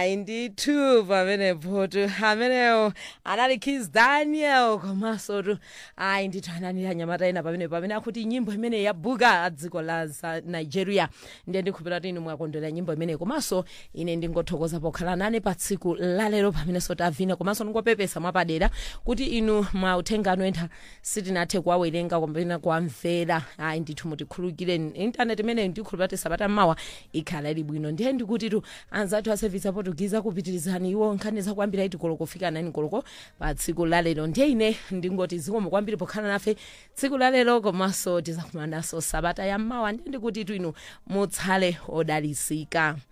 hayi ndithu pamenepo tu amenewo anali kis daniel komanso tu hayi ndithu anani anyamata ena pamenepo pamene akuti nyimbo imene yabuka dziko la za nigeria ndiye ndikhulupira kuti inu mwakondwera nyimbo imeneyi komanso ine ndingothokoza pokhala nane pa tsiku lalero pamenenso tavina komanso ndingopepesa mwapadera kuti inu mauthenga anu ena sitinathe kuwawerenga kapena kuwamvera hayi ndithu mutikhululukire intaneti imeneyi ndikhulupira kuti sabata mmawa ikhala ili bwino ndiye ndikuti tu anzathu a service aportugize kupitirizani iwo nkhani zakuambira iti koloko kufika nani koloko pa tsiku lalero ndiye ine ndingoti zikomo kwambiri pokhala nafe tsiku lalero komanso tizakumananso sabata ya mmawa ndiye ndikuti tu inu mutsale odalisika